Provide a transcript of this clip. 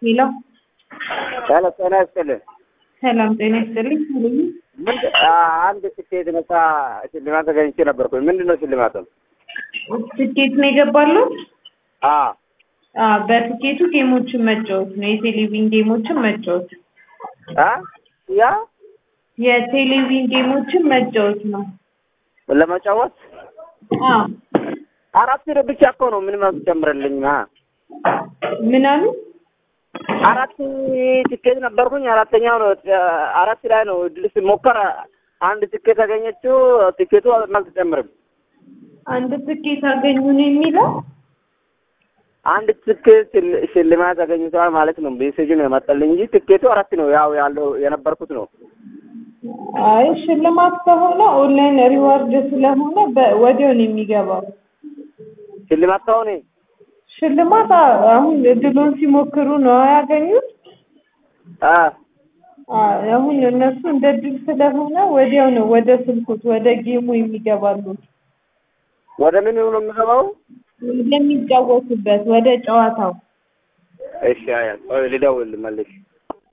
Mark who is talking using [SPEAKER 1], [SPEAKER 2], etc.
[SPEAKER 1] ሄሎ
[SPEAKER 2] ሄሎ ጤና ይስጥልኝ።
[SPEAKER 1] ሰላም ጤና ይስጥልኝ። ልዩ
[SPEAKER 2] ምንድን አንድ ስኬት ነሳ ሽልማት ተገኝቼ ነበርኩኝ። ምንድን ነው ሽልማቱ?
[SPEAKER 1] ትኬት ነው የገባለው?
[SPEAKER 2] አ
[SPEAKER 1] አ በትኬቱ ጌሞችን መጫወት ነው። የቴሌቪዥን ጌሞችን መጫወት
[SPEAKER 2] አ ያ
[SPEAKER 1] የቴሌቪዥን ጌሞችን መጫወት ነው።
[SPEAKER 2] ለመጫወት
[SPEAKER 1] አ
[SPEAKER 2] አራት ብቻ እኮ ነው። ምንም አትጨምርልኝ። አ
[SPEAKER 1] ምን አሉ?
[SPEAKER 2] አራት ትኬት ነበርኩኝ። አራተኛው ነው አራት ላይ ነው እድል ሲሞከር አንድ ትኬት ያገኘችው ትኬቱ አልተጨምርም።
[SPEAKER 1] አንድ ትኬት አገኙ ነው የሚለው
[SPEAKER 2] አንድ ትኬት ሽል- ሽልማት አገኝተዋል ማለት ነው። ሜሴጅ ነው የመጣልኝ እንጂ ትኬቱ አራት ነው። ያው ያለው የነበርኩት ነው።
[SPEAKER 1] አይ ሽልማት ከሆነ ኦንላይን ሪዋርድ ስለሆነ በ- ወዲያው ነው የሚገባው።
[SPEAKER 2] ሽልማት ከሆነ
[SPEAKER 1] ሽልማት አ- አሁን እድሉን ሲሞክሩ ነው ያገኙት።
[SPEAKER 2] አ
[SPEAKER 1] አ አሁን እነሱ እንደ እድል ስለሆነ ወዲያው ነው ወደ ስልኩት ወደ ጌሙ የሚገባሉ
[SPEAKER 2] ወደ ምን ነው የምገባው?
[SPEAKER 1] ወደሚጫወቱበት ወደ ጨዋታው
[SPEAKER 2] እሺ፣ አያ ልደውል መልሽ